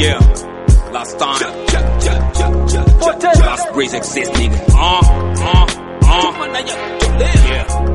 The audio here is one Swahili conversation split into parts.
Yeah, last time. Last breeze exist, nigga. Uh, uh, uh. Yeah.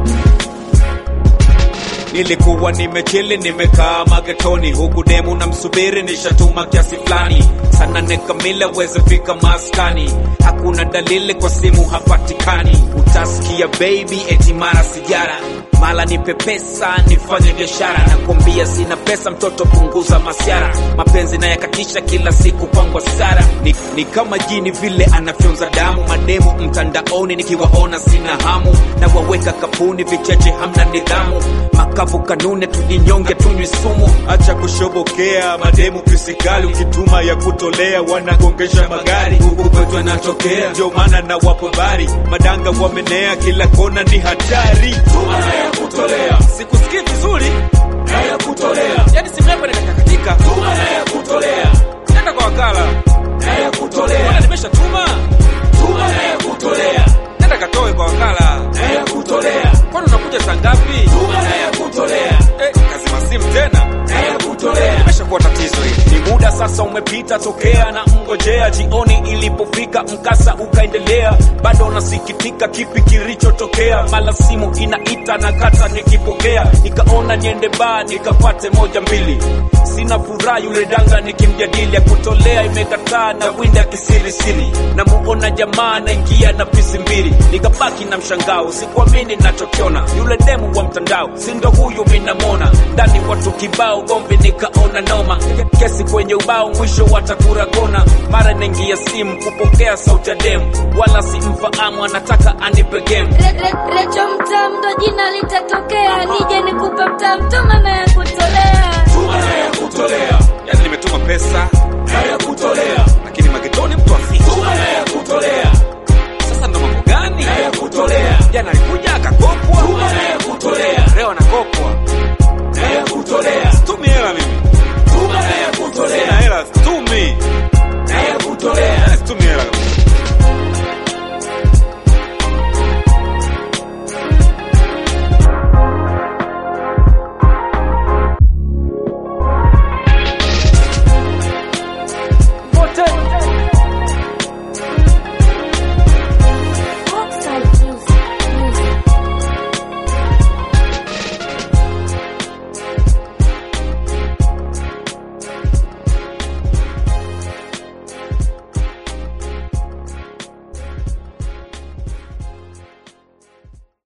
Nilikuwa nimechili nimekaa magetoni, huku demu na msubiri nishatuma kiasi fulani, sana nekamile weze fika maskani, hakuna dalili kwa simu hapatikani, utasikia baby eti mara sijara mala nipe pesa nifanye biashara, nakwambia sina pesa mtoto, punguza masiara, mapenzi nayakatisha kila siku kwangu sara, ni, ni kama jini vile anafyonza damu, mademu mtandaoni nikiwaona sina hamu, na waweka kapuni vicheche, hamna nidhamu, makavu kanune, tujinyonge tunywi sumu, acha kushobokea mademu pisikali, ukituma ya kutolea wanagongesha magari, huku kwetu anatokea, ndio maana na wapo bari, madanga wamenea, kila kona ni hatari, tuma na ya kutolea, sikusikii vizuri na ya kutolea, yani simu yako inakakatika, tuma na ya kutolea, nenda kwa wakala na ya kutolea, mbona nimeshatuma, tuma na ya kutolea, nenda katoe kwa wakala na ya kutolea, kwani unakuja saa ngapi, tuma na ya kutolea, eh, kazima simu tena na ya kutolea, imeshakuwa tatizo hili, ni muda sasa umepita tokea na mngojea, jioni ilipofika mkasa ukaendelea, bado nasikitika kipi kilichotokea, mala simu inaita na kata nikipokea, nikaona niende baa nikapate moja mbili, sina furaha yule danga nikimjadili, ya kutolea imekataa na winda kisirisiri, namuona jamaa anaingia na pisi mbili, nikabaki na mshangao, sikuamini nachokiona, yule demu wa mtandao sindo huyu minamona, ndani watu kibao, gomvi nikaona noma, kesi kwenye ubao, mwisho watakura kona, mara naingia simu kupokea sauti ya demu, wala simfahamu, anataka anipe game Re- re- Recho mtam ndo jina litatokea, nije nikupe mtam tuma na ya kutolea. tuma na ya kutolea, yani nimetuma pesa na ya kutolea,